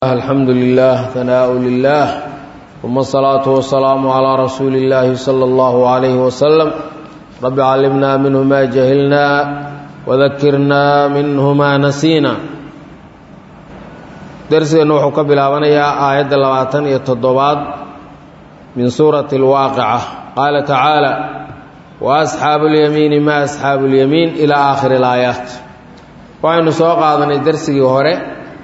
الحمد لله ثناء لله ثم الصلاة والسلام على رسول الله صلى الله عليه وسلم رب علمنا منه ما جهلنا وذكرنا منه ما نسينا درسنا وحو كبلابنيا آية لباتن يتضباد من سورة الواقعة قال تعالى وأصحاب اليمين ما أصحاب اليمين إلى آخر الآيات وعن سوق هذا درسي هوري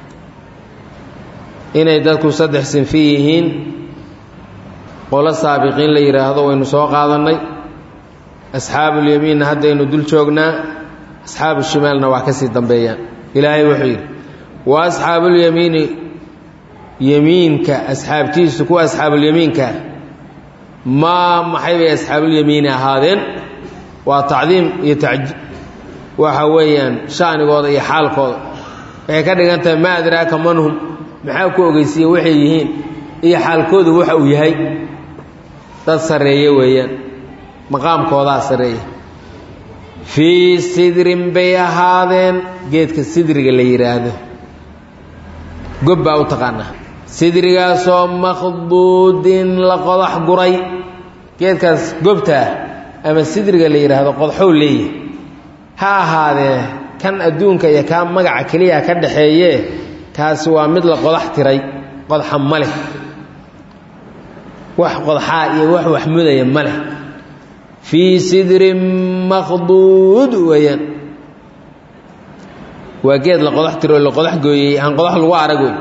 inay dadku saddex sinfi yihiin qolo saabiqiin la yidhaahdo waynu soo qaadannay asxaabuulyamiinna haddaynu dul joognaa asxaabu shimaalna wax ka sii dambeeyaan ilaahay wuxuu yidhi wa asxaabuulyamiini yemiinka asxaabtiisu kuwa asxaabuulyamiinkaa maa maxay bay asxaabuulyamiini ahaadeen waa tacdiim iyo taji waxa weeyaan sha'nigooda iyo xaalkooda waxay ka dhigan tahay maa adraaka manhum maxaa ku ogeysiiye waxay yihiin iyo xaalkoodu waxa uu yahay dad sarreeye weeyaan maqaamkoodaa sarreeya fii sidrin bay ahaadeen geedka sidriga la yidhaahdo gob baa u taqaanaa sidrigaasoo makhduudin la qodax guray geedkaas gobtaa ama sidriga la yidhaahdo qodxow leeyahy ha ahaadee kan adduunka iyo kaa magaca keliya ka dhaxeeye kaasi waa mid la qodax tiray qodxa ma leh wax qodxaa iyo wax waxmudaya ma leh fii sidrin makhduud weeyaan waa geed la qodax tiro la qodax gooyey aan qodax lagu arag wey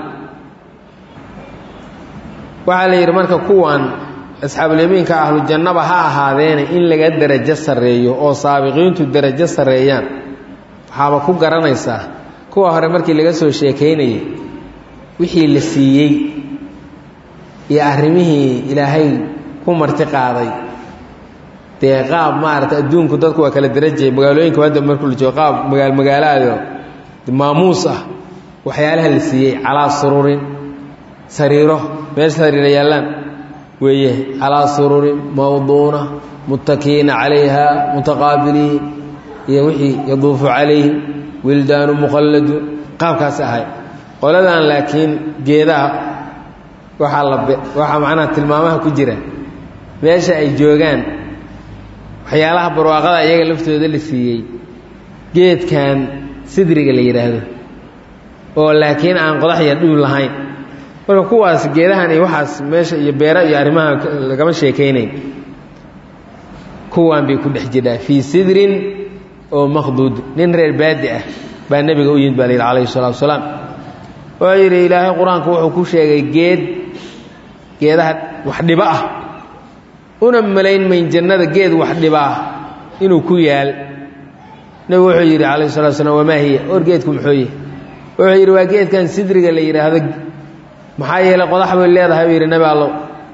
waxaa la yidhi marka kuwan asxaabulyamiinka ahlujannaba ha ahaadeene in laga derajo sarreeyo oo saabiqiintu derajo sarreeyaan waxaaba ku garanaysaa kuwa hore markii laga soo sheekaynayay wixii la siiyey iyo arrimihii ilaahay ku marti qaaday dee qaab maarata adduunku dadku waa kala darajaya magaalooyinka hadda markuu la joogo qaab magaal magaalaado maamuus ah waxyaalaha la siiyey calaa sururin sariiro meesha sariira yaallaan weeye calaa sururin mawduuna muttakiina calayha mutaqaabiliin iyo wixii yaduufu calayhim wildaanu muqalladu qaabkaas ahay qoladan laakiin geedaha waxaa la waxaa macnaha tilmaamaha ku jira meesha ay joogaan waxyaalaha barwaaqada iyaga laftooda la siiyey geedkan sidriga la yidhaahdo oo laakiin aan qodax iyo dhul lahayn marka kuwaas geedahan iyo waxaas meesha iyo beera iyo arrimaha lagama sheekaynayn kuwan bay ku dhex jirhaa fii sidrin oo makhduud nin reer baadi ah baa nebiga u yimid baa la yidhi calayhi salatu wasalaam wuxuu yidhi ilaahay qur-aanku wuxuu ku sheegay geed geedaha wax dhibo ah una malayn mayn jannada geed wax dhiba ah inuu ku yaal nebigu wuxuu yidhi calayhi salatu wasalaam wamaa hiya or geedku muxuu yihi wuxuu yidhi waa geedkan sidriga la yidhaahdo maxaa yeelay qodax bay leedahay buu yidhi nebi allow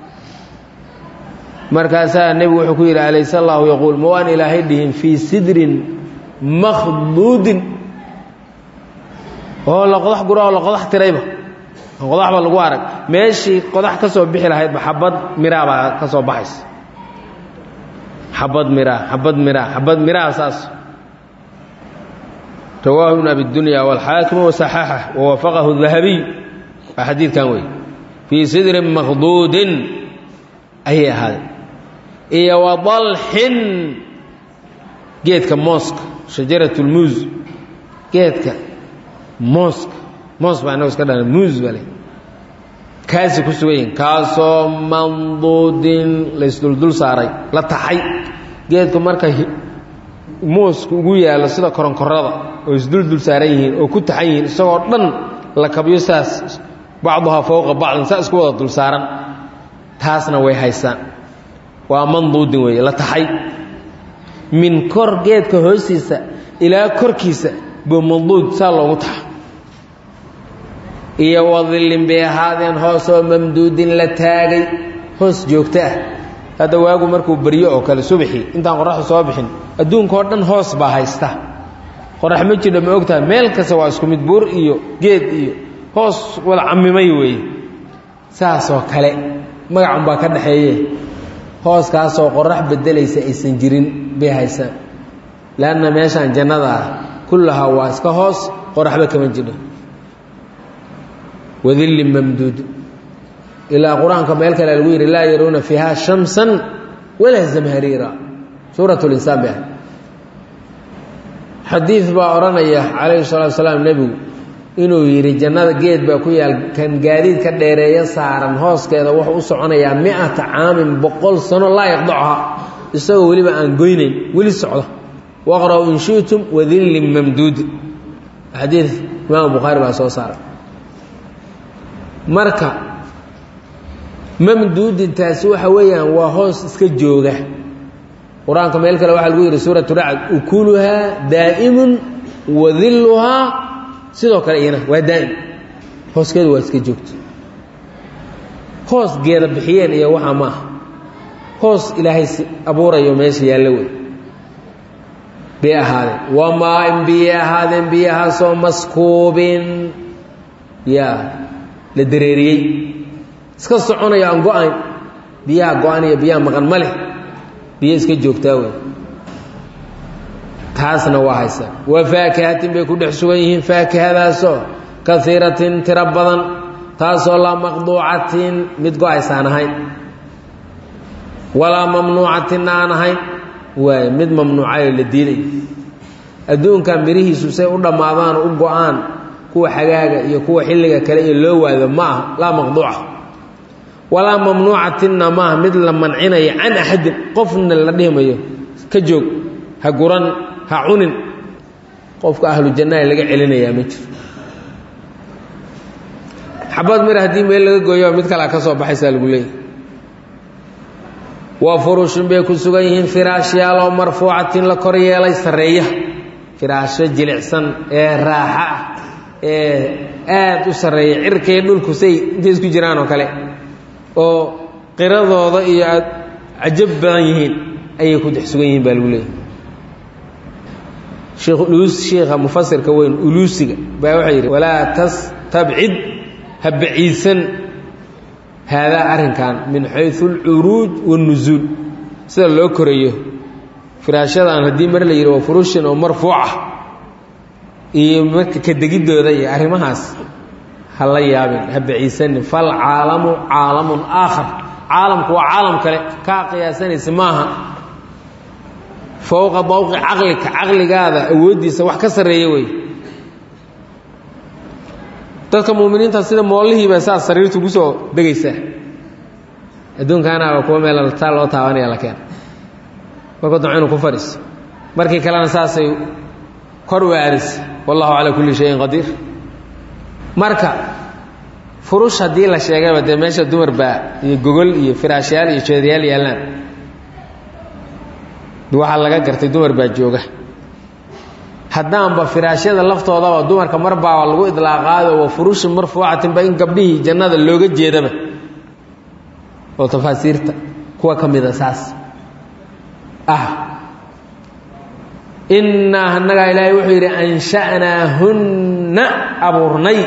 markaasaa nebigu wuxuu ku yidhi alayse allaahu yaquul ma waan ilaahay dhihin fii sidrin makhduudin oo la qodax gura oo la qodax tirayba qodaxba lagu arag meeshii qodax ka soo bixi lahaydba xabad miraa baa ka soo baxaysa xabad miraa xabad miraa xabad miraa saas rawaahu ibn abi dunya waalxaakimu wasaxaxa wawafaqahu dahabiy waa xadiidkan wey fii sidrin makhduudin ayay ahaadeen iyo wadalxin geedka mooska shajarat lmuus geedka mooska moos baa inago iska dhan muus bale kaasi ku sugan yihin kaasoo manduudin laysduldul saaray la taxay geedku marka mooska ugu yaallo sida koronkorada oo isduldul saaran yihiin oo ku taxan yihiin isagoo dhan la kabyo saas bacduhaa fowqa bacdin saa isku wada dul saaran taasna way haysaan waa manduudin weeye la taxay min kor geedka hoostiisa ilaa korkiisa buu manduud saa loogu taxa iyo wadillin bay ahaadeen hoosoo mamduudin la taagay hoos joogto ah hadda waagu markuu baryo oo kale subaxii intaan qoraxdu soo bixin adduunkaoo dhan hoos baa haysta qorax ma jidha ma ogtaha meel kasta waa isku mid buur iyo geed iyo hoos wada camimay weeye saasoo kale magacun baa ka dhaxeeye hooskaasoo qorax beddelaysa aysan jirin bay haysaan leanna meeshaan jannada ah kullahaa waa iska hoos qoraxba kama jidho wadillin mamduud ilaa qur-aanka meel kale lagu yidhi laa yaruuna fiiha shamsan walaa zamhariira suurat linsaan ba xadiid baa odhanaya calayhi salatu salaam nebigu inuu yidhi jannada geed baa ku yaal kan gaadiid ka dheereeya saaran hooskeeda wuxuu u soconayaa mi-ata caamin boqol sano laa yaqdacha isagoo weliba aan goynayn weli socda waqra' in shi'tum wadillin mamduud xadiid imaam bukhaari baa soo saaray marka mamduudintaasi waxa weeyaan waa hoos iska jooga qur-aanka meel kale waxaa lagu yidhi suuratu racd ukuluhaa daa'imun wadilluhaa sidoo kale iyana waa daa'im hooskeedu waa iska joogto hoos geeda bixiyeen iyo waxaa ma aha hoos ilaahay abuurayo meesha yaallo wey bay ahaadeen wamaa in biyay ahaadeen biyahaasoo maskuubin yaa la dareeriyey iska soconayo aan go-ayn biyaha go-an iyo biyaha maqan ma leh biyo iska joogtaa wey taasna waa haysaa wa faakihatin bay ku dhex sugan yihiin faakihadaasoo kaiiratin tiro badan taasoo laa maqduucatin mid go-aysaan ahayn walaa mamnuucatinna aan ahayn waay mid mamnuucayoo la diiday adduunkan mirihiisu say u dhammaadaan u go-aan kuwa xagaaga iyo kuwa xilliga kale iyo loo waado ma aha laa maqduuca walaa mamnuucatinna maaha mid la mancinayo can axadin qofna la dhihimayo ka joog ha guran ha cunin qofka ahlu jannaha laga celinayaa ma jiro xabad mir haddii meel laga gooyo mid kalea ka soo baxaysaa lagu leeyahy waa furushin bay ku sugan yihiin firaashyaal oo marfuucatin la kor yeelay sarreeya firaasho jilicsan ee raaxa ah ee aad u sarreeya cirkay dhulku say intay isku jiraan oo kale oo qiradooda iyo aad cajab badan yihiin ayay ku dex sugan yihiin baa lagu leeyahy sheekh uluus sheekha mufasirka weyn uluusiga baa waxaa yidhi walaa tastabcid ha baciidsan haadaa arrinkan min xaysu alcuruuj waاnusuul sida loo korayo firaashadan haddii mar la yidhi waa furushin oo marfuuca iyo marka ka degiddooda iyo arrimahaas ha la yaabin ha baciidsanin falcaalamu caalamun aakhar caalamku waa caalam kale kaa qiyaasanaysa maaha fowqa dawqi caqlika caqligaada awooddiisa wax ka sarreeya wey dadka muuminiinta sida moollihiiba saas sariirtu ugu soo degaysaa adduunkaanaaba kuwa meel taa loo taabanaya la keena markuu damco inuu ku fadhiiso markii kalena saasay kor u aadaysa wallahu calaa kulli shayin qadiir marka furush haddii la sheegayba dee meesha dumar baa iyo gogol iyo firaashyaal iyo jeedayaal yaallaan waxaa laga gartay dumar baa jooga haddaanba firaashyada laftoodaba dumarka marbaaba lagu idlaaqaayo wa furushin marfuucatinba in gabdhihii jannada looga jeedaba oo tafaasiirta kuwa ka mida saas ah innaa annagaa ilaahay wuxuu yidhi ansha'naahunna abuurnay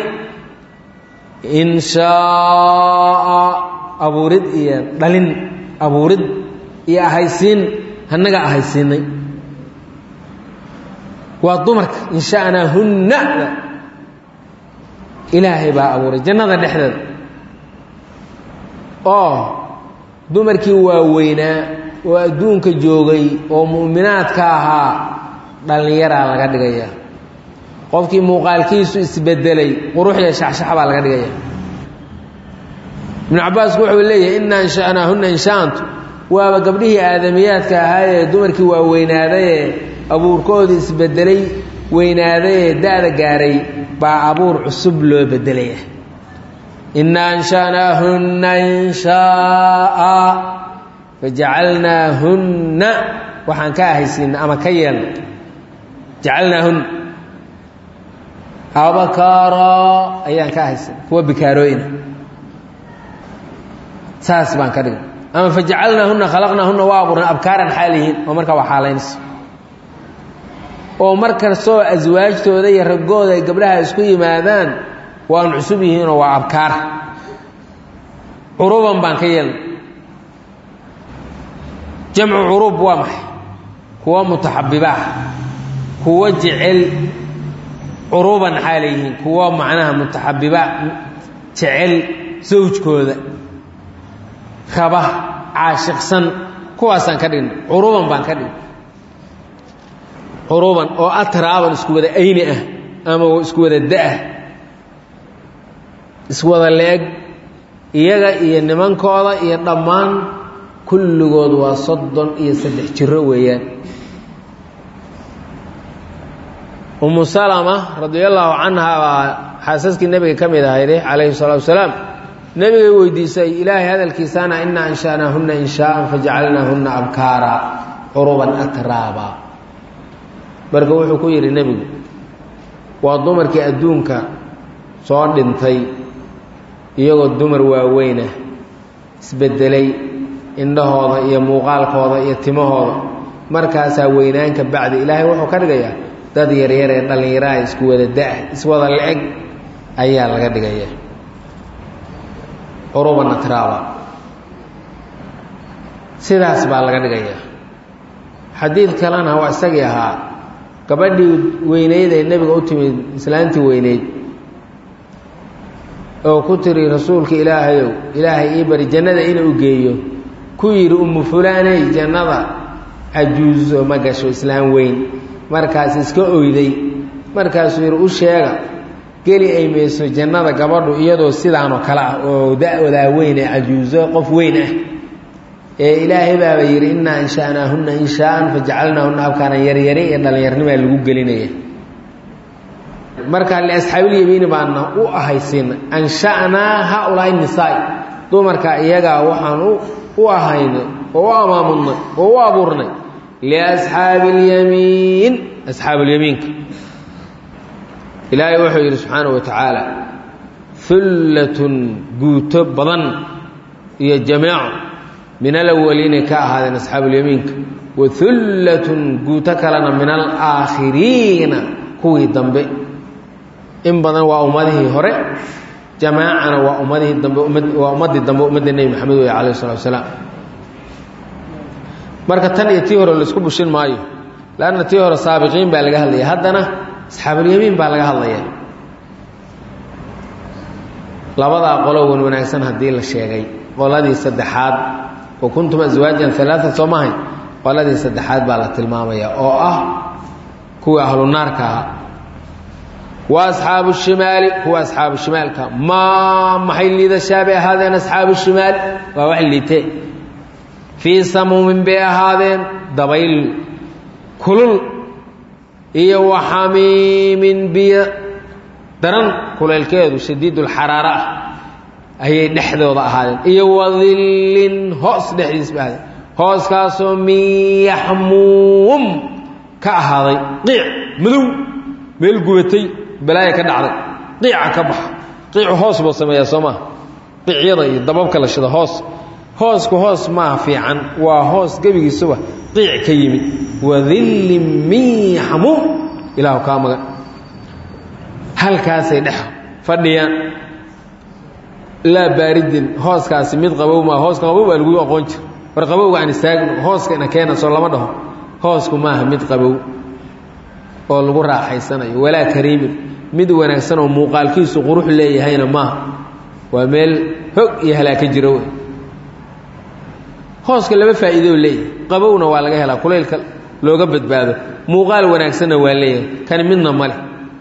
inshaaa abuurid iyo dhalin abuurid iyo ahaysiin annaga ahaysiinay waa dumarka insha'naahunna ilaahay baa abuuray jannada dhexdeeda oo dumarkii waaweynaa oo adduunka joogay oo mu'minaadka ahaa dhallinyaraa laga dhigaya qofkii muuqaalkiisu isbedelay quruxya shaxshax baa laga dhigaya ibnu cabbaasku wuxuu leeyahay inna ansha'naahunna inshaantu waaba gabdhihii aadamiyaadka ahaayee dumarkii waa weynaadayee abuurkoodii isbedelay weynaadayee da-da gaaray baa abuur cusub loo bedelaya inna ansha'naahunna inshaaa fajacalnaahunna waxaan ka ahaysiina ama ka yeelna jacalnaahunna abakaara ayaan ka ahaysiina kuwa bikaarooyina saas baan ka dhigay ama fajacalnaahunna khalaqnaahunna waa abuurna abkaaran xaal yihiin oo markaa waa xaalaynayso oo mar kastoo aswaajtooda iyo raggooda ay gabdhaha isku yimaadaan waan cusub yihiinoo waa abkaar curuban baan ka yeelna jamcu curuub waa maxay kuwa mutaxabibaah kuwa jecel curuban xaalay yihiin kuwa macnaha mutaxabiba jecel sawjkooda raba caashiqsan kuwaasaan ka dhigna curuban baan ka dhigna curuban oo atraaban isku wada ayni ah ama isku wada da-ah iswada le-eg iyaga iyo nimankooda iyo dhammaan kulligood waa soddon iyo saddex jiro weeyaan umu salama radiallaahu canha baa xaasaskii nebiga ka mid ahayde calayhi salaatu wasalaam nebigay weydiisay ilaahay hadalkiisaana inaa ansha'naahunna inshaa'an fajacalnaahunna abkaara curuban atraaba marka wuxuu ku yidhi nebigu waa dumarkii adduunka soo dhintay iyagoo dumar waaweynah isbeddelay indhahooda iyo muuqaalkooda iyo timahooda markaasaa weynaanka bacdi ilaahay wuxuu ka dhigayaa dad yaryar ee dhallinyaraha isku wada da-ah iswada le-eg ayaa laga dhigaya curuban atraaba sidaas baa laga dhigaya xadiid kalena waa isagii ahaa gabadhii weyneyd ee nebiga u timid islaantii weyneyd oo ku tiri rasuulka ilaahayow ilaahay ii bari jannada ina u geeyo ku yidhi umu fulaaney jannada cajuuso ma gasho islaam weyn markaas iska oyday markaasuu yidhi u sheega geli ay mayso jannada gabadhu iyadoo sidaanoo kale ah oo da-wadaa weyn ee cajuuso qof weyn ah ee ilaahay baaba yidhi innaa ansha'naahunna inshaa'an fajacalnaahunna abkaanan yaryari ee dhallinyarnimaa lagu gelinaya marka liasxaabilyamiini baana u ahaysiina ansha'naa haa-ulaa'i nisaa dumarka iyagaa waxaan u ahaynay oo u amaamudnay oo u abuurnay liasxaabi اlyamiin asxaabulyamiinka ilaahay wuxuu yidhi subxaanaه wa tacaala hullatun guuto badan iyo jameeco min alawaliinay ka ahaadeen asxaabulyamiinka wa hullatun guuto kalena min alaakhiriina kuwii dambe in badan waa ummadihii hore jamaacana waa ummadihii dambe waa ummaddii dambe ummadda nebi maxamed wey alayh الsalatu wasalaam marka tan iyo tii hore laisku bushin maayo lanna tii hore saabiqiin baa laga hadlaya haddana asxaabulyamiin baa laga hadlaya labadaa qolo wan wanaagsan haddii la sheegay qoladii saddexaad wa kuntum aswaajan alaaa soo mahay qoladii saddexaad baa la tilmaamaya oo ah kuwii ahlu naarka ahaa wa asxaabu shimaali kuwa asxaabu shimaalka maa maxay liidashaa bay ahaadeen asxaabu shimaali waa wax liitee fii samuumin bay ahaadeen dabayl kulul iyo wa xamiimin biyo daran kulaylkeedu shadiidulxaraara ah ayay dhexdooda ahaadeen iyo wadillin hoos dhexdiis bay ahaadeen hooskaasoo min yaxmuum ka ahaaday qiic madow meel gubatay balaaya ka dhacday qiica ka baxa qiicu hoos buu sameeyaa soo maha qiicyada iyo dababka la shida hoos hoosku hoos maaha fiican waa hoos gebigiisuba qiic ka yimid wadillin min yaxmuum ilaahu kaa magan halkaasay dhex fadhiyaan laa baaridin hooskaasi mid qabow maa hooska qabow baa lagu aqoon jira war qabowga aan istaagno hooska ina keena soo lama dhaho hoosku maaha mid qabow oo lagu raaxaysanayo walaa kariimin mid wanaagsan oo muuqaalkiisu qurux leeyahayna maaha waa meel hog iyo halaaka jiro wey hooska laba faa'iidoo leeyahay qabowna waa laga helaa kulaylka looga badbaado muuqaal wanaagsanna waa leeyahay kani midna ma leh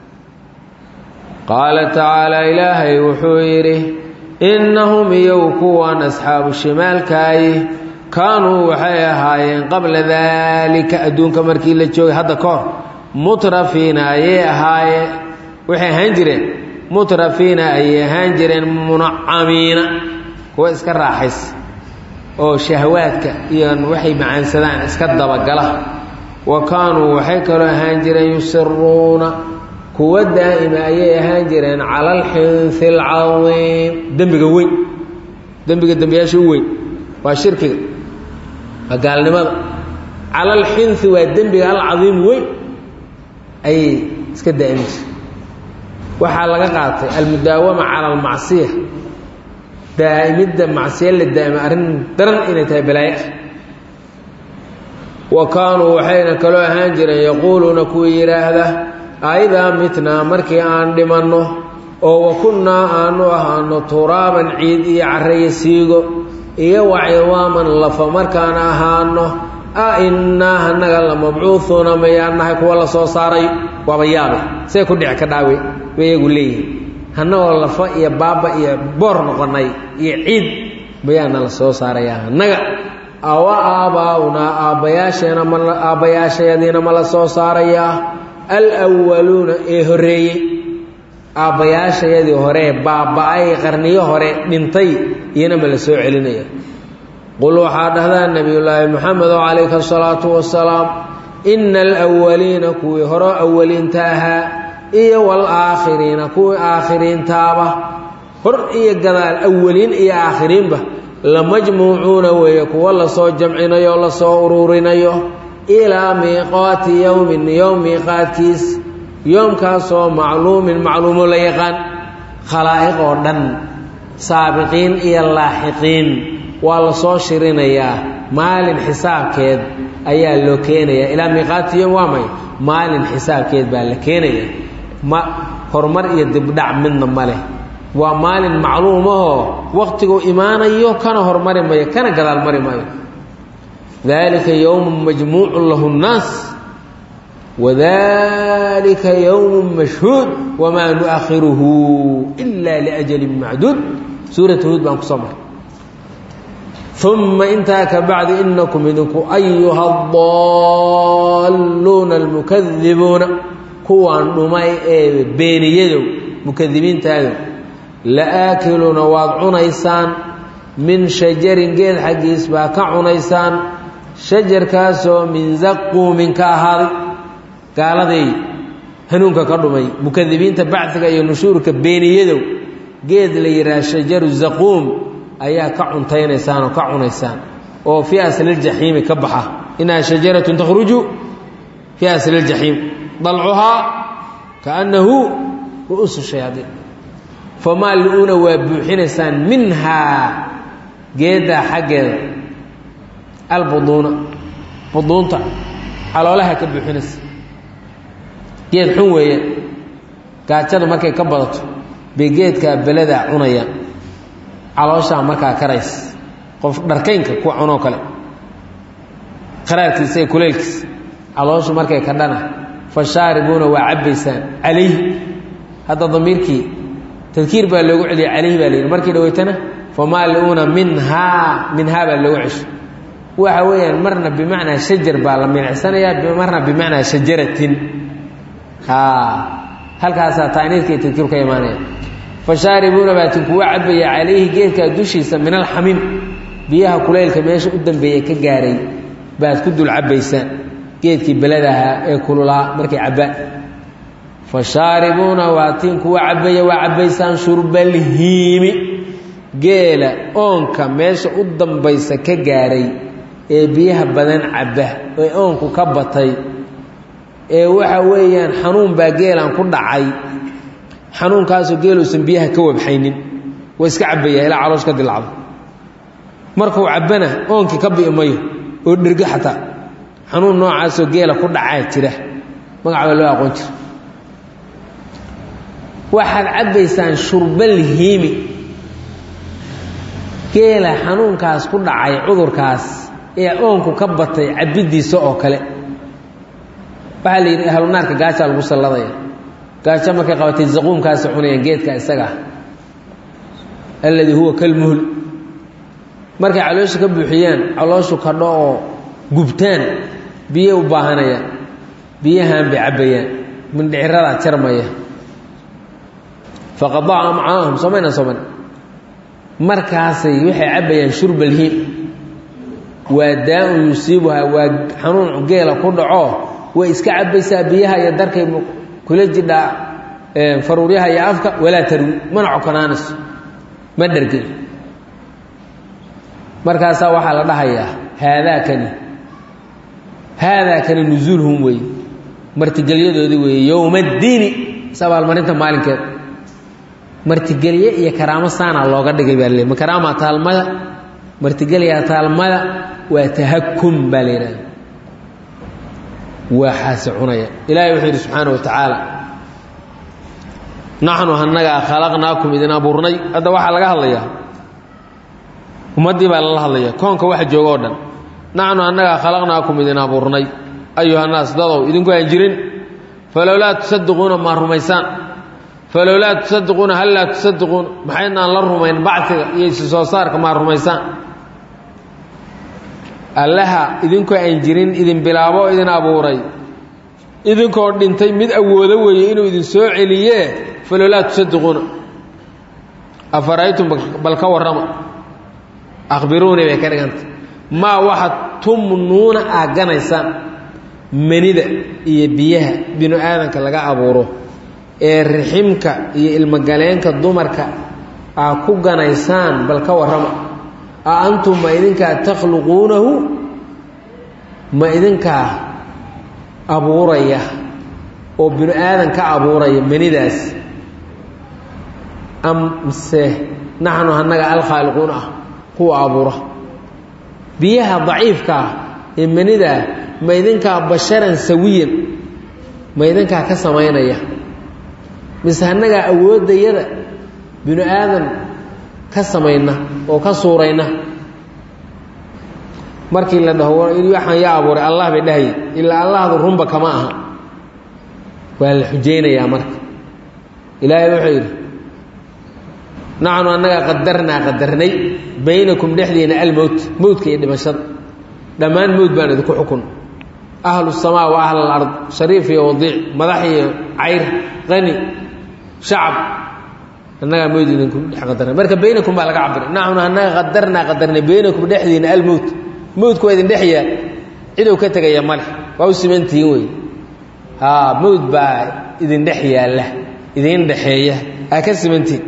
qaala tacaala ilaahay wuxuu yidhi innahum iyow kuwan asxaabu shimaalkaayi kaanuu waxay ahaayeen qabla daalika adduunka markii la joogay hadda ka hor mutrafiina ayay ahaayeen waxay ahaan jireen mutrafiina ayay ahaan jireen munacamiina kuwa iska raaxaysa oo shahwaadka iyo waxay macaansadaan iska dabagala wa kaanuu waxay kaloo ahaan jireen yusiruuna kuwa daa'ima ayay ahaan jireen cala alxinsi alcadiim dembiga weyn dembiga dembiyaasha u weyn waa shirkiga waa gaalnimada cala alxinsi waa dembiga alcadiim weyn ayay iska daa'imi jire waxaa laga qaatay almudaawama cala almacsiya daa'imidda macsiya la daa'ima arrin daran inay tahay balaayo ah wa kaanuu waxayna kaloo ahaan jireen yaquuluuna kuwii yidhaahda aidaa mitnaa markii aan dhimanno oo wa kunnaa aanu ahaano turaaban ciid iyo carreyo siigo iyo waciwaaman lafa markaan ahaano a innaa hanaga la mabcuuhuuna mayaan nahay kuwa la soo saaray waaba yaabe see ku dhici ka dhaawe bay iyagu leeyihin hannagoo lafa iyo baaba iyo boor noqonay iyo ciid mayaana la soo saarayaa hannaga awa aabbaa'unaa aabbayaasheena ma aabbayaashayadiina ma la soo saarayaa alwaluuna ee horreeyey aabbayaashayadii horee baaba-ay qarniyo hore dhintay iyana ma la soo celinaya qul waxaa dhahdaa nebiyullaahi moxamedo calayka asalaatu wasalaam ina alwaliina kuwii horo awaliinta ahaa iyo waalaakhiriina kuwii aakhiriintaaba hor iyo gadaal awaliin iyo aakhiriinba lamajmuucuuna weeye kuwa lasoo jamcinayo o lasoo uruurinayo ilaa miiqaati yowmin yowm miiqaadkiis yoomkaasoo macluumin macluumo la yaqaan khalaa'iq oo dhan saabiqiin iyo laaxiqiin waa la soo shirinayaa maalin xisaabkeed ayaa loo keenayaa ilaa miiqaati yowm waa may maalin xisaabkeed baa la keenaya ma horumar iyo dibdhac midna ma leh waa maalin macluumahoo waqtiguu imaanayo kana hormari mayo kana gadaal mari maayo dalika yowmun majmuucun lahu nnaas wadalika yowmun mashhuud wamaa nuakhiruhu ila liajalin macduud suurat huud baan kusoo maray uma intaa ka bacdi inakum idinku ayuha adaalluuna almukadibuuna kuwaan dhumay ee beeniyadow mukadibiintaadow la-aakiluuna waad cunaysaan min shajarin geed xaggiis baa ka cunaysaan shajarkaasoo min zaquumin ka ahaaday gaaladay hanuunka ka dhumay mukadibiinta baciga iyo nushuurka beeniyadow geed la yidhaha shajaru zaquum ayaa ka cuntaynaysaan oo ka cunaysaan oo fii asliljaxiimi ka baxa inaha shajaratun takhruju fii asliljaxiim dalcuhaa kaannahu ru'uusu shayaadiin famaa li-uuna waa buuxinaysaan minhaa geeddaa xaggeeda albuduuna buduunta caloolaha ka buuxinaysa geed xun weeye gaajada markay ka badato bay geedkaa beladaa cunayaan calooshaa markaa karays qof dharkaynka kuwa cunoo kale qaraarkiisa iyo kuleylkiisa calooshu markay ka dhana fa shaaribuuna waa cabbaysaan calayhi hadda damiirkii tadkiir baa loogu celiyay calayhi baa la yidhi markii dhaweytana famaaliuuna minhaa minhaa baa loogu cesho waxa weeyaan marna bimacnaa shajar baa la milicsanayaa marna bimacnaa shajaratin halkaasaa taaniidka iyo tadkiiru ka imaanaya fashaaribuuna baatin kuwa cabaya calayhi geedkaa dushiisa min alxamiim biyaha kulaylka meesha u dambeeya ka gaaray baad ku dul cabbaysaan geedkii beladahaa ee kululaa markay cabbaan fashaaribuuna waatiin kuwa cabbaya waa cabbaysaan shurbalhiimi geela oonka meesha u dambaysa ka gaaray ee biyaha badan cabba ee oonku ka batay ee waxa weeyaan xanuun baa geelan ku dhacay xanuunkaasoo geeluusan biyaha ka wabxaynin waa iska cabbaya ilaa caloosh ka dilacdo markuu cabbana oonkii ka bi'i mayo oo dhergo xataa xanuun noocaasoo geela ku dhacaa jira magac baa loo aqoon jira waxaad cabbaysaan shurbalhiimi geela xanuunkaas ku dhacay cudurkaas ee oonku ka batay cabiddiisa oo kale waxaa la yidhi ahlunaarka gaajaa lagu salladaya gaajo markay qabatay zaquumkaasi cunayaan geedka isagaa alladii huwa kalmuhl markay caloosha ka buuxiyaan calooshu kadho oo gubtaan biyo u baahanayaan biyahan bay cabbayaan mindhiciradaa jarmaya faqadaca amcaahum soomayna sooman markaasay waxay cabbayaan shurbalhiim waa daa-un yusiibuhaa waa xanuun geela ku dhaco way iska cabbaysaa biyaha iyo darkay kula jidhaa faruuryaha iyo afka walaa tarwi mana cokonaanayso ma dhergey markaasaa waxaa la dhahayaa haadaakani haadaakani nusuulhum weeye martigelyadoodii weeye yowma addiini is abaalmarinta maalinkeeda martigelye iyo karaamo saana looga dhigay baa le ma karaama taalmada martigelyaa taalmada waa tahakum baa la yidhahda waa xaasi cunaya ilaahay wuxuu yidhi subxaana wa tacaala naxnu hanagaa khalaqnaakum idin abuurnay hadda waxaa laga hadlayaa ummaddii baa lala hadlaya koonka waxa jooga oo dhan naxnu annagaa khalaqnaakum idin abuurnay ayuhannaas dadow idinku aan jirin falowlaa tusadiquuna maa rumaysaan falowlaa tusadiquuna hal laa tusadiquuna maxaydnaan la rumayn bacfiga iyo isi soo saarka maa rumaysaan allaha idinkoo aan jirin idin bilaabo oo idin abuuray idinkoo dhintay mid awoodo weeye inuu idin soo celiyee falowlaa tusadiquuna afaraytum bal ka warrama akhbiruunii bay ka dhiganta maa waxaad tumnuuna aaganaysaan manida iyo biyaha binu aadanka laga abuuro ee riximka iyo ilmogaleenka dumarka aa ku ganaysaan bal ka warrama a antum ma idinkaa takhluquunahu ma idinkaa abuuraya oo binu aadan ka abuuraya manidaas am mise naxnu annaga alkhaaliquun ah kuwa abuura biyaha daciifka ah ee manidaa ma idinkaa basharan sawiyan ma idinkaa ka samaynaya mise annagaa awooddayada binu aadan ka samayna oo ka suurayna markii la dhaho waxaan yaa abuuray allah bay dhahaye ilaa allahdu runba kama aha waa la xujaynayaa marka ilaahay wuxuu yidhi naxnu annagaa qadarnaa qadarnay baynakum dhexdiina almowt mowdka iyo dhimashada dhammaan mowd baan idinku xukun ahlu samaa wa ahl alard shariif iyo wadiic madax iyo cayr qani shacab annagaa mowd idinku dhex qadarnay marka baynakum baa laga cabiray naxnu annaga qadarnaa qadarnay baynakum dhexdiina almowt mowdku waa idin dhex yaal cidow ka tegaya male waa u simantihiin wey haa mowd baa idin dhex yaalla idin dhexeeya aa ka simantihin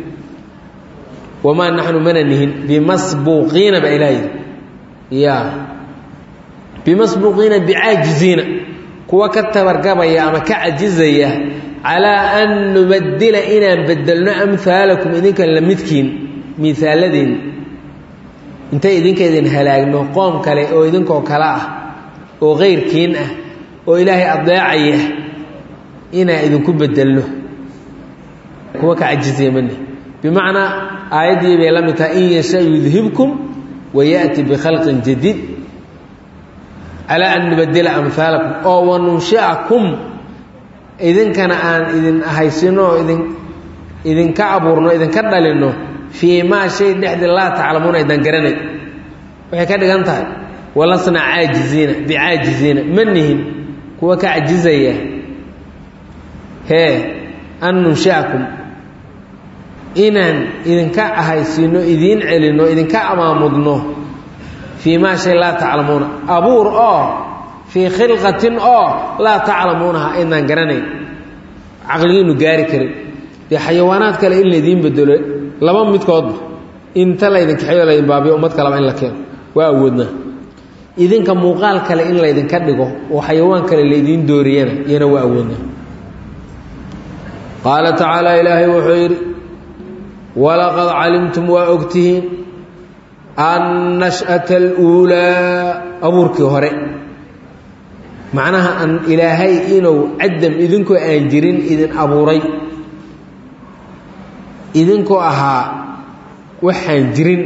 wamaa naxnu mana nihin bimasbuuqiina baa ilaah yidhi ya bimasbuuqiina bicaajiziina kuwa ka tabargabaya ama ka cajizaya calaa an nubadila inaan bedelno amhaalakum idinka la midkiin miaaladiin intay idinka idin halaagno qoom kale oo idinkoo kale ah oo kayrkiin ah oo ilaahay adeecaya inaan idinku bedelno kuwa ka cajizaya mani bimacnaa aayaddii bay la mid tahay in yasha yudhibkum wayaأti bikhalqin jadiid calaa an nubadila amhaalakum oo wanunshiakum idinkana aan idin haysino oo idin idinka abuurno idinka dhalinno fii maa shay dhexdii laa taclamuuna aydan garanay waxay ka dhigan tahay walasna caajiziina bicaajiziina ma nihin kuwa ka cajizaya hee an nunshiakum inaan idinka ahaysiino idiin celinno idinka amaamudno fii maa shay laa taclamuuna abuur oo fii khilqatin oo laa taclamuunaha aydnaan garanayn caqligiinu gaari karin dee xayawaanaad kale in laydiin bedelo laba midkoodba inta laydin kaxeeyo laydin baabiyo ummad kaleba in la keeno waa awoodnaa idinka muuqaal kale in laydinka dhigo oo xayawaan kale laydiin dooriyana iyana waa awoodnaa qaala tacaala ilaahay wuxuu yidhi walaqad calimtum waa ogtihiin annash'ata aluulaa abuurkii hore macnaha an ilaahay inuu cadam idinkoo aan jirin idin abuuray idinkoo ahaa waxaan jirin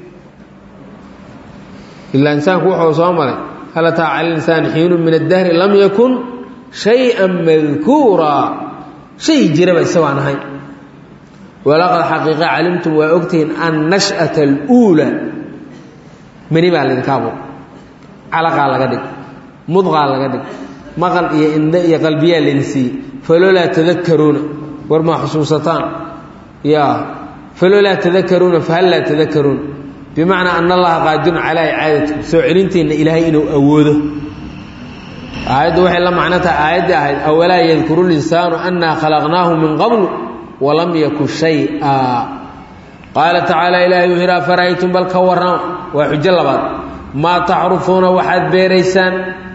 ilaa insaanku wuxuu soo maray hal ataa cala linsaan xiinu min addahri lam yakun shay-an madkuuraa shay jiraba isagaan ahayn walaqad xaqiiqa calimtum waa ogtihiin annash'ata aluulaa mani baa laydinka abuur calaqaa laga dhig mudqaa laga dhig maqal iyo indhe iyo qalbiyaa laydin siiyey falolaa tadakaruuna war maa xusuusataan ya falolaa tadakaruuna fahal laa tadakaruuna bimacnaa ana allaha qaadirun calaa icaadatikum soo celinteenna ilaahay inuu awoodo aayaddu waxay la macno tahay aayaddii ahayd awalaa yadkuru linsaanu annaa khalaqnaahu min qablu walam yaku shay-a qaala tacaala ilaahay wuxuu yidhi afara'aytum bal ka warrama waa xujo labaad maa taxrufuuna waxaad beeraysaan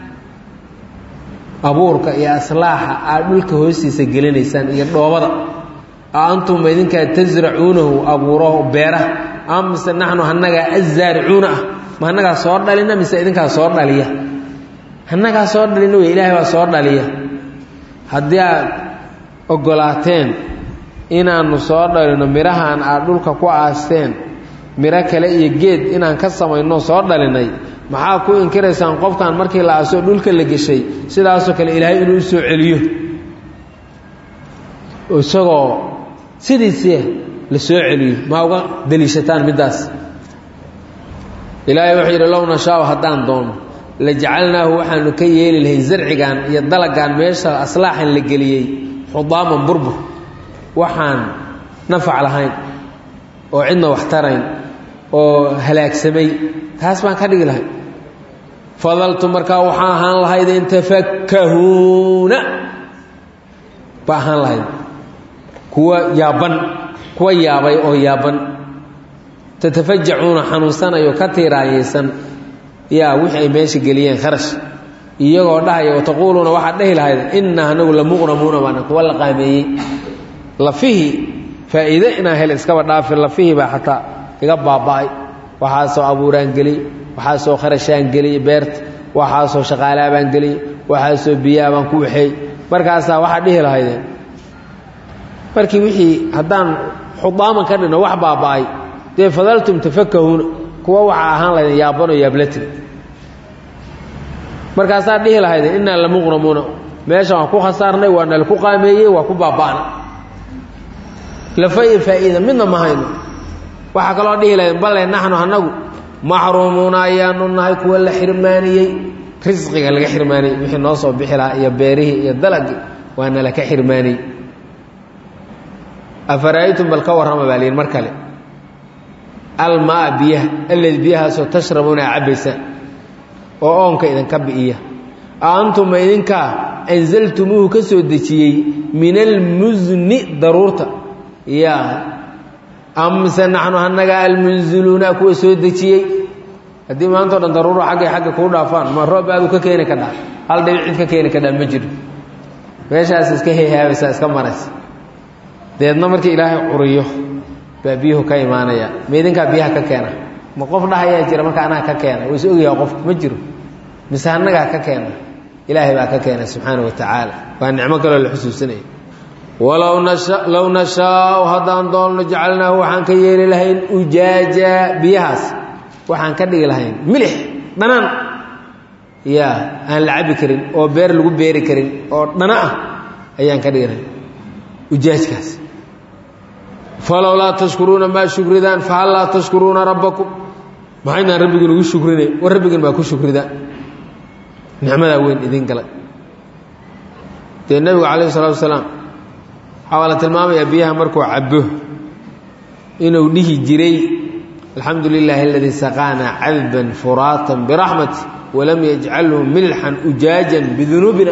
abuurka iyo aslaaxa aad dhulka hoostiisa gelinaysaan iyo dhoobada a antum ma idinkaa tasracuunahu abuuro beeraha ama mise naxnu hanagaa azaaricuuna ah ma hanagaa soo dhalina mise idinkaa soo dhaliya hanagaa soo dhalina wey ilaahay baa soo dhaliya haddii aad ogolaateen inaannu soo dhalino midhahaan aad dhulka ku aasteen midho kale iyo geed inaan ka samayno soo dhalinay maxaa ku inkiraysaan qofkan markii la aasoo dhulka la geshay sidaasoo kale ilaahay inuu u soo celiyo isagoo sidiisii la soo celiyo maa uga daliishataan middaas ilaahay wuxuu yidhi low nashaau haddaan doono la jacalnaahu waxaanu ka yeeli lahay zarcigan iyo dalagan meesha aslaaxan la geliyey xudaaman burbur waxaan nafac lahayn oo cidna wax tarayn oo halaagsamay taas baan ka dhigi lahay fadaltu markaa waxaa ahaan lahayd in tafakkahuuna ba ahaan lahayd kuwa yaaban kuwa yaabay oo yaaban tatafajacuuna xanuunsanayo ka tiiraayeysan yaa wixii ay meesha geliyeen kharash iyagoo dhahaya wataquuluuna waxaad dhehi lahayd innaa anagu lamuqramuuna baana kuwa la qaameeyey lafihii faa'iide inaan hel iskaba dhaafin lafihii baa xataa iga baaba'ay waxaasoo abuuraan geliyey waxaasoo kharashaan geliyey beerta waxaasoo shaqaalaabaan geliyey waxaasoo biyaabaan ku waxeey markaasaa waxaad dhihi lahaydeen markii wixii haddaan xudaaman ka dhino wax baaba'ay dee fadaltum tafakahuuna kuwa waxaa ahaan lahaydeen yaabanoo yaablatin markaasaad dhihi lahaydeen innaa lamuqramuuna meeshan waan ku khasaarnay waa nalaku qaameeyey waa ku baaba'na lafa iyo faa'iida midna ma hayno waxaa kaloo dhihi lahaydeen balle naxnu annagu maxruumuuna ayaanu nahay kuwa la xirmaaniyey risqiga laga xirmaaniyey wixii noo soo bixi lahaa iyo beerihii iyo dalagii waa nalaka xirmaaniyey afara'aytum bal ka warrama baa liyihi mar kale almaa biyaha alladi biyahaasoo tashrabuuna a cabbaysaan oo oonka idinka bi'iya a antuma idinkaa anzaltumuuhu ka soo dejiyey min almusni daruurta yaa amse naxnu annaga almunziluuna kuwa soo dejiyey haddii maantao dhan daruuro xaggay xagga kuu dhaafaan ma roob aadu ka keeni kadhaa hal dhibic cid ka keeni kadhaa ma jiro meeshaas iska heehaabaysaa iska maraysa deedna markii ilaahay curiyo baa biyuhu ka imaanaya ma idinkaa biyaha ka keena ma qof dhahayaa jira marka anaga ka keena wayse ogyaha qofku ma jiro mise annagaa ka keena ilaahay baa ka keena subxaana wa tacaala waa nicmo kaloo la xusuusanaya walow nasha low nashaau haddaan doonno jacalnaahu waxaan ka yeeli lahayn ujaaja biyahaas waxaan ka dhigi lahayn milix dhanaan yaa aan la cabi karin oo beer lagu beeri karin oo dhana ah ayaan ka dhigi lahayn ujaajkaas falow laa tashkuruuna maa shukridaan fahal laa tashkuruuna rabbakum maxaynaan rabbigin ugu shukrinay war rabbigin baa ku shukridaan nicmadaa weyn idin galay dee nebigu calayhi salatu wasalaam waxaa la tilmaamayaa biyaha markuu cabo inuu dhihi jiray alxamdu lilaahi aladii saqaanaa cadban furaatan biraxmati walam yajcalhu milxan ujaajan bidunuubina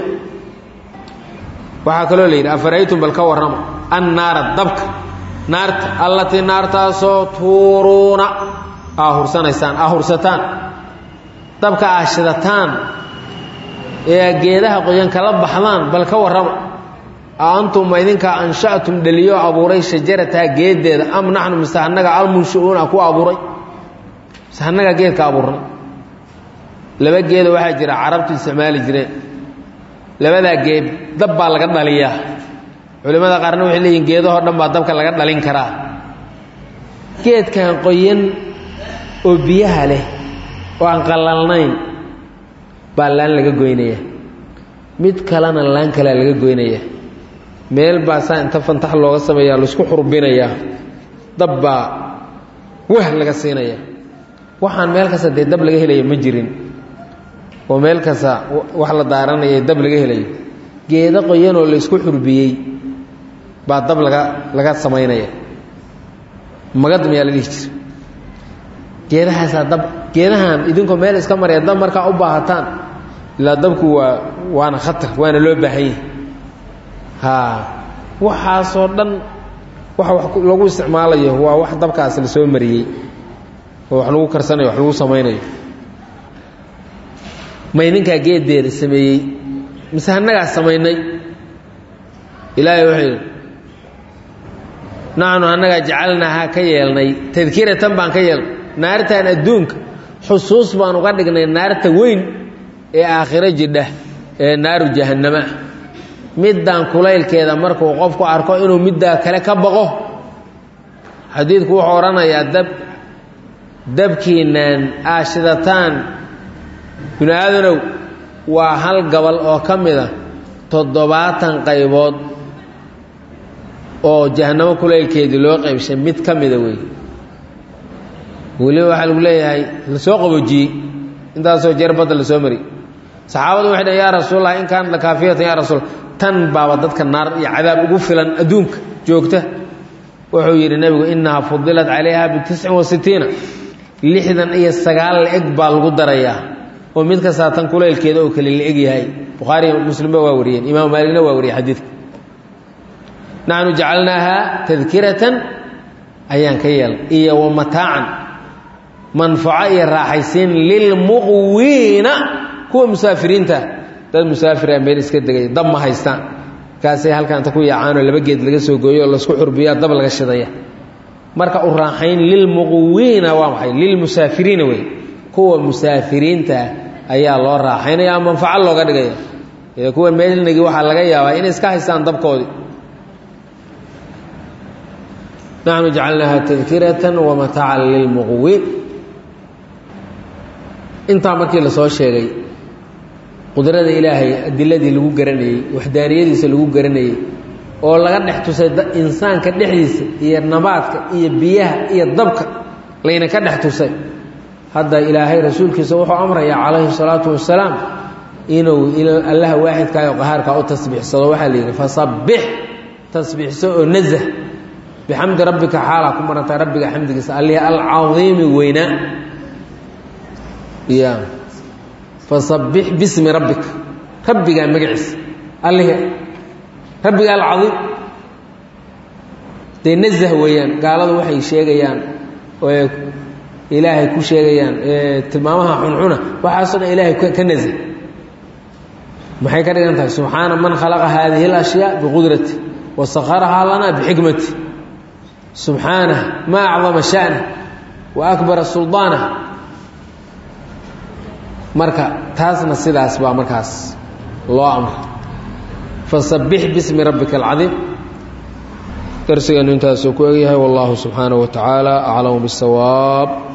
waxaa kaloo la yidhi afaraytum bal ka warrama annaara dabka naarta allatii naartaasoo tuuruuna aa hursanaysaan aa hursataan dabka aa shidataan ee geedaha qoyan kala baxdaan bal ka warrama a antum ma idinkaa ansha'tum dheliyo abuuray shajarataha geeddeeda am naxnu mise annaga almunshi'uuna ku abuuray mise annagaa geedka abuurnay laba geeda waxaa jira carabtu isticmaali jireen labadaa geed dab baa laga dhaliyaa culimmada qaarna waxay leeyihin geedahoo dhan baa dabka laga dhalin karaa geedkan qoyan oo biyaha leh oo aan qallalnayn baa laan laga goynaya mid kalena laan kalea laga goynaya meel baa saa inta fantax looga sameeyaa laisku xurbinayaa dab baa wah laga siinaya waxaan meel kasta dee dab laga helaya ma jirin oo meel kasta wax la daaranaya dab laga helayo geedo qoyanoo laysku xurbiyey baa dab laga laga samaynaya magad mayaa la dhihi jira geedahaasaa dab geedahan idinkoo meel iska maraya dab markaa u baahataan ilaa dabku waa waana khatar waana loo baahanyay haa waxaasoo dhan waxa wax lagu isticmaalayo waa wax dabkaas la soo mariyey oo wax lagu karsanayo wax lagu samaynayo ma idinkaa geeddeeda sameeyey mise annagaa samaynay ilaahay wuxuu yidhi naxnu annagaa jacalnaahaa ka yeelnay tadkiratan baan ka yeelnay naartan adduunka xusuus baan uga dhignay naarta weyn ee aakhiro jidha ee naaru jahannama middan kulaylkeeda markuu qofku arko inuu middaa kale ka baqo xadiidku wuxuu odhanayaa dab dabkiinaan aashidataan binu aadanow waa hal gabal oo ka mid a toddobaatan qaybood oo jahanamo kulaylkeedii loo qaybshay mid ka mida wey weliba waxaa lagu leeyahay lasoo qaboojiyey intaasoo jeer badda lasoo mari saxaabadu waxay dhaheen yaa rasuulallah in kaanat lakaafiyatan yaa rasuul tan baaba dadka naar iyo cadaab ugu filan adduunka joogta wuxuu yidhi nebigu innahaa fudilat calayha bitiscin wa sitiina lixdan iyo sagaal la-eg baa lagu darayaa oo mid kastaa tan kulaylkeeda oo kale la-eg yahay bukhaari muslimba waa wariyeen imaamu maaligna waa wariyey xadiidka naxnu jacalnaaha tadkiratan ayaan ka yeelay iyo wa mataacan manfaco iyo raaxaysiin lilmuqwiina kuwa musaafiriinta dad musaafira meel iska degay dab ma haystaan markaasay halkaanta ku yaacaanoo laba geed laga soo gooyo oo laisku xurbiyaa dab laga shidaya marka u raaxayn lilmuqwiina waa maxay lilmusaafiriina wey kuwa musaafiriinta ayaa loo raaxaynaya manfaco looga dhigaya ee kuwa meelnagi waxaa laga yaabaa inay iska haystaan dabkoodii naxnu jacalnaaha tadkiratan wa mataacan lilmuqwiin intaa markii lasoo sheegay qudrada ilaahay adiladii lagu garanayey waxdaaniyadiisa lagu garanayey oo laga dhex tusay insaanka dhexdiisa iyo nabaadka iyo biyaha iyo dabka layna ka dhex tusay hadda ilaahay rasuulkiisa wuxuu amrayaa calayhi salaatu wasalaam inuu allaha waaxidkaa oo qahaarkaa u tasbiixsado waxaa la yidhi fasabbix tasbiixso oo nazah bixamdi rabbika xaalaa ku marantaa rabbiga xamdigiisa allihi alcadiimi weynaa ya fasabbix bismi rabbika rabbigaa magaciisa allihi rabbiga alcadiim dee nazah weeyaan gaaladu waxay sheegayaan oo ilaahay ku sheegayaan tilmaamaha xuncuna waxaasoo dhan ilaahay ka nazah maxay ka dhigan tahay subxaana man khalaqa haadihi اlashyaa biqudrati wa sakharahaa lana bixikmati subxaanah ma acdama sha'na wa akbara suldaanah marka taasna sidaas baa markaas loo amray fasabbix bismi rabbika alcadiim darsigeenu intaasuu ku egyahay wallahu subxaanaه wa tacaala aclamu bاsawaab